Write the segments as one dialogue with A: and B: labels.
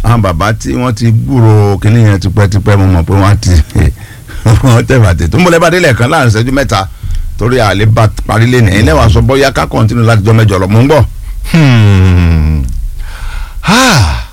A: àwọn bàbá tí wọ́n ti gbúrò kínní yẹn tipẹ́tipẹ́ mo mọ̀ pé wọ́n ti wọ́n tẹ̀ bàtẹ̀ tó ń bọ̀lẹ́ bàdé lẹ́ẹ̀kan láàrin ìṣẹ́jú mẹ́ta torí àlè bá parí lé nìyẹn lẹ́wọ̀n aṣọ bọ́yá ká kọ́ntínú láti jọ mẹ́jọ lọ mò ń bọ̀.
B: Hmm. Ah.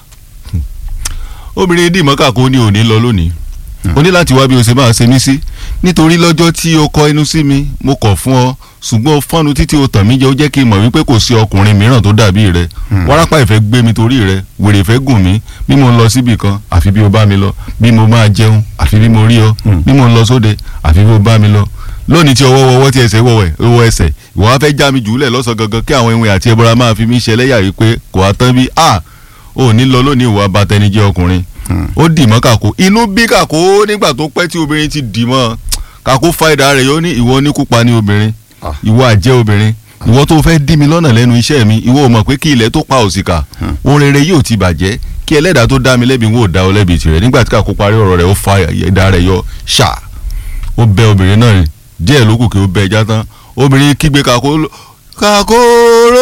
B: obìnrin dìmọ́kà kò ní òní lọ lónìí o ní láti wá bí o ṣe máa ṣe mí sí nítorí lọ́jọ́ tí o kọ inú sí mi mo kọ̀ fún ọ ṣùgbọ́n o fọ́nu títí o tàn mí jẹ́ ó jẹ́ kí n mọ̀ wípé kò sí ọkùnrin mìíràn tó dàbí rẹ wárápá ìfẹ́ gbé mi torí rẹ wèrè ìfẹ́ gùn mí bí mo ń lọ síbì kan àfi bí o bá mi lọ bí mo máa jẹun àfi bí mo rí ọ bí mo ń lọ sóde àfi bí o bá mi lọ lónìí tí ọwọ́ wọwọ́ tí ẹsẹ̀ wọ̀wẹ̀ wọ ẹsẹ̀ ìwọ wá fẹ́ já mi jùlẹ̀ lọ́sàn gangan kí àwọn ìwé àti ẹbọra máa fi mí ṣẹlẹ́yà yìí pé kò á tán bí a ò ní lọ lónìí ìwà abatẹnijẹ́ ọkùnrin ó dì mọ́ kàkó inú bí kàkó nígbà tó pẹ́ tí obìnrin ti dì mọ́ kàkó fa ìdá rẹ̀ yóò ní ìwọ oníkúpa ní obìnrin
A: Ah.
B: ìwọ àjẹ́ obìnrin ìwọ tó fẹ́ dí mi lọ́nà lẹ́nu iṣẹ́ mi ìwọ ò mọ̀ pé kí ilẹ̀ tó pa òsìkà ohun rere yóò ti bàjẹ́ kí ẹlẹ́dàá tó dá mi lẹ́bi ń wò dá ọ lẹ́bi tirẹ̀ nígbà tí kàkó parí ọ̀rọ̀ rẹ̀ ó fa ìdá rẹ̀ yọ ṣáà ó bẹ obìnrin náà rìn díẹ̀ ló kù kí ó bẹ ẹja tán obìnrin kígbe kàkó ló- kàkóró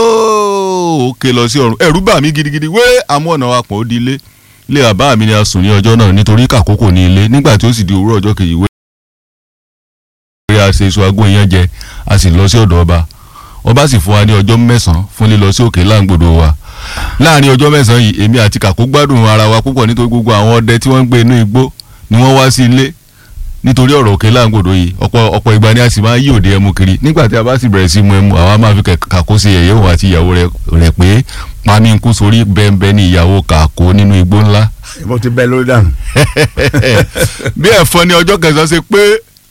B: ó ké lọ sí ọ̀run ẹ̀rù bà mí gidigidi wé àmọ́ ọ̀nà wa pọ̀ ó di ilé ilé bàbá mi ni a sùn ní ọjọ́ náà nítorí kàkó kò ní ilé nígbà tí ó sì di òwúrọ̀ ọjọ́ kejì wé a ṣe iṣu agó iyán jẹ a sì lọ sí ọ̀dọ̀ ọba ọba sì fún wa ní ọjọ́ mẹ́sàn-án fún lílọ sí òkè láǹgbòdo wa láàrin ọjọ́ mẹ́sàn-án yìí èmi àti kàkó gbádùn ara wa púpọ̀ nítorí gbogbo àwọn ọdẹ tí wọ́n ń gbé inú igbó ni wọ́n wá sí ilé nítorí ọ̀rọ̀ òkè láǹgbòdo yìí ọ̀pọ̀ ọ̀pọ̀ ìgbà ni a sì máa ń yí òde ẹmu kiri nígbà tí a bá sì bẹ̀rẹ̀ sí mu ẹmu àwa máa fi kẹ̀- kàkó sí ẹ̀yẹ́ òun àti ìyàwó rẹ̀ rẹ̀ pé pami ń kú sórí bẹ́ẹ̀nbẹ́ẹ́ ni ìyàwó kàkó nínú igbó ńlá
A: mo ti bẹ́ lórí dànù.
B: bí ẹ̀fọn ni ọjọ́ kẹsàn-án ṣe pé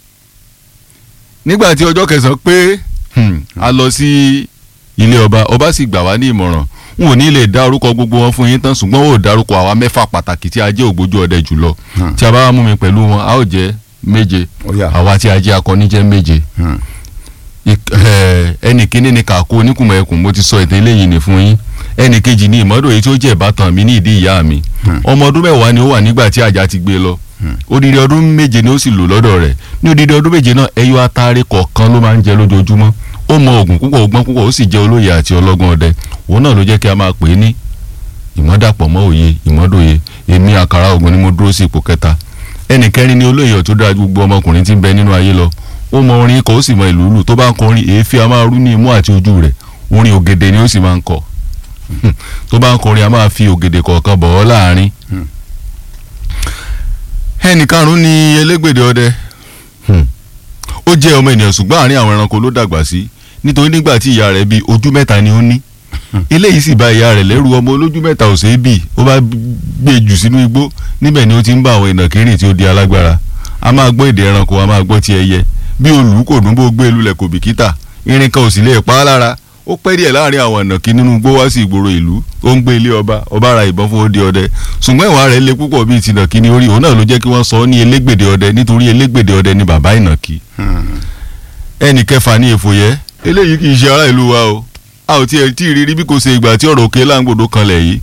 B: nígbà tí ọjọ́ kẹsàn-án pé hmm, a lọ sí ilé ọba ọba sì gbà wá ní ìmọ̀ràn n ò ní lè dá orúkọ gbogbo wọn fún yín tán ṣùgbọ́n ó dárúkọ àwa mẹ́fà pàtàkì tí a jẹ́ ògbójú ọdẹ jùlọ tí a bá wá mú mi pẹ̀lú wọn a ó jẹ́ méje
A: Ó yá.
B: àwa tí a jẹ́ akọni jẹ́ méje
A: Hmm.
B: Ik- eh, ẹnì kíní ni kàkó oníkùmọ̀ ẹkùn mo ti sọ ìtàn eléyìí ní fún yín ẹnì kejì ni ìmọ̀dọ̀ èyí tí ó jẹ́ ìbátan mi ní ìdí ìyá mi ọmọ ọdún mẹ́wàá ni ó wà nígbà tí àjà ti gbé lọ odidi ọdún méje ni ó sì lò lọ́dọ̀ rẹ̀ ní odidi ọdún méje náà ẹyọ atare kọ̀ọ̀kan ló máa ń jẹ lójoojúmọ́ ó mọ oògùn púpọ̀ ọgbọ́n púpọ̀ ó sì jẹ́ olóye àti ọlọ́gbọ́n ọdẹ òun náà ló jẹ́ kí a máa pè é ní ìmọ̀dàpọ̀ mọ́ òye ìmọ̀dòye èmi àkàrà ògùn ni mo dúró sí ipò kẹta ẹnì kẹrin ni olóye tó dára ju gbogbo ọmọkùnrin tí ń bẹ nínú ayé lọ ó mọ orin kọ ó sì mọ ìlú lù tó bá ń kọrin èéfín a máa rú ní imú àti ojú rẹ̀ orin ògèdè ni ó sì máa ń kọ tó bá ń kọrin a máa fi ògèdè kọ̀ọ̀kan bọ̀ ọ́ láàrin ẹnì karùn-ún ni elégbèdè ọdẹ ó jẹ́ ọmọ ènìyàn ṣùgbọ́n àárín àwọn ẹranko ló dàgbà sí nítorí nígbà tí ìyá rẹ̀ bí ojú mẹ́ta ni ó ní eléyìí sì bá ìyá rẹ̀ lẹ́rù ọmọ olójú mẹ́ta ò ṣeé bì ó bá gbé jù sínú igbó níbẹ̀ ni ó ti ń bá àwọn ìnàkí rìn tí ó di alágbára a máa gbọ́ èdè ẹranko a máa gbọ́ ti ẹyẹ bí olù kò dún bó gbé lulẹ̀ kò bìkítà irin kan ò sì lè pa á lára ó pẹ́ díẹ̀ láàrin àwọn ìnàkí nínú igbó wá sí ìgboro ìlú ó ń gbé ilé ọba ọba ra ìbọn fún odi ọdẹ ṣùgbọ́n ìwà rẹ̀ le púpọ̀ bíi ti ìnàkí ní orí òun náà ló jẹ́ kí wọ́n sọ ọ́ ní elégbèdè ọdẹ nítorí elégbèdè ọdẹ ni bàbá ìnàkí ẹnì kẹfà ní èfòyẹ́ eléyìí kì í ṣe ará ìlú wa o a ò tiẹ̀ tí ì rírí bí kò ṣe ìgbà tí ọ̀rọ̀ òkè láǹgbòdo kanlẹ̀ yìí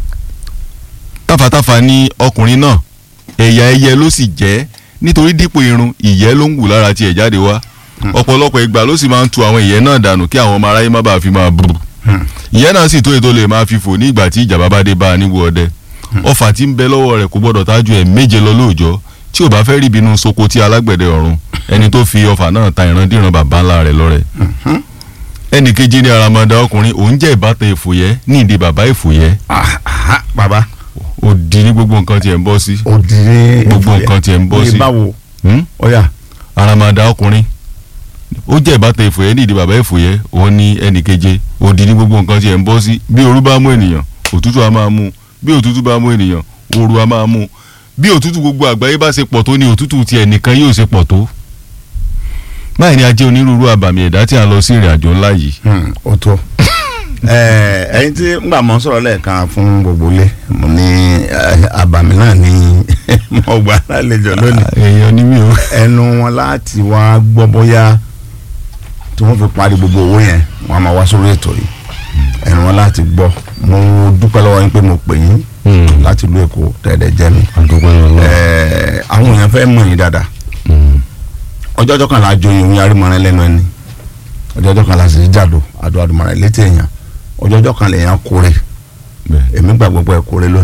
B: tàfàtàfà ni ọkùnrin náà ẹ̀yà ẹyẹ ló sì jẹ́ nítorí dípò irun ìyẹ́ ló ń wù lára tiẹ̀ jáde wá ọ̀pọ̀lọpọ̀ ìgbà ló sì máa ń tu àwọn ìyẹ́ náà dànù kí àwọn ọmọ aráyé má bàa fi máa bù ìyẹ́ náà sì tó ètò lè máa fi fò ní ìgbà tí ìjàmbá bá dé bá a níwò ọdẹ ọfà tí ń bẹ lọ́wọ́ rẹ̀ kò gbọ́dọ̀ tájú ẹ̀ méje lọ lóòjọ́ tí ò bá fẹ́ rí ìbínú soko tí alágbẹ̀dẹ ọ̀run ẹni tó fi ọfà náà ta ìrandíran bàbá ńlá rẹ̀ lọ́rẹ ẹnì kejì ní aramada ọkùnrin òun jẹ́ ìbátan èfòyẹ́ ní ìdí bàbá èfòyẹ́
A: Ah, ah, bàbá
B: òdì ní gbogbo nǹkan tiẹ̀ ń bọ́ sí
A: òdìrí
B: Gbogbo nǹkan tiẹ̀ ń bọ́ sí.
A: ní báwo
B: Hmm?
A: ọ̀yà
B: aramada ọkùnrin ó jẹ́ ìbátan èfòyẹ́ ní ìdí bàbá èfòyẹ́ òun ní ẹnì keje òdì ní gbogbo nǹkan tiẹ̀ ń bọ́ sí bí òru bá mú ènìyàn òtútù á máa mú bí òtútù bá mú ènìyàn òru á máa mú bí òtútù gbogbo àgbáyé bá ṣe pọ̀ tó ní òtútù tiẹ̀ nìkan yóò ṣe pọ̀ tó báyìí ni a jẹ́ onírúurú àbàmì ẹ̀dá tí a lọ sí ìrìn àjò ńlá yìí
A: Hmm, ó tó Eh, ẹyin tí ngbà mọ sọ̀rọ̀ lẹ́ẹ̀kan fún gbogbo ilé mo ní eh, àbàmì náà ní mo gbà lálejò lónìí
B: èèyàn ní mi ò
A: ẹnu wọn láti wá gbọ́ bóyá tí wọ́n fi parí gbogbo owó yẹn wọ́n á máa wá sórí ètò yìí ẹnu wọn láti gbọ́ mo dúpẹ́ lọ́wọ́ yín pé mo pè yín láti ìlú Èkó tẹ̀lé jẹ́ mi
B: àdúgbò yẹn lọ.
A: Eh, àwọn èèyàn fẹ́ mọ̀ yín dáadáa ọjọ́ ọjọ́ kan la joyin òun yarí mọ́rin lẹ́nu ẹni ọjọ́ ọjọ́ kan la sì jàdó àdó àdùmọ̀ràn létí èèyàn ọjọ́ ọjọ́ kan lèèyàn kórè
B: bẹ́ẹ̀
A: èmi gbàgbọ́ pé kórè lónìí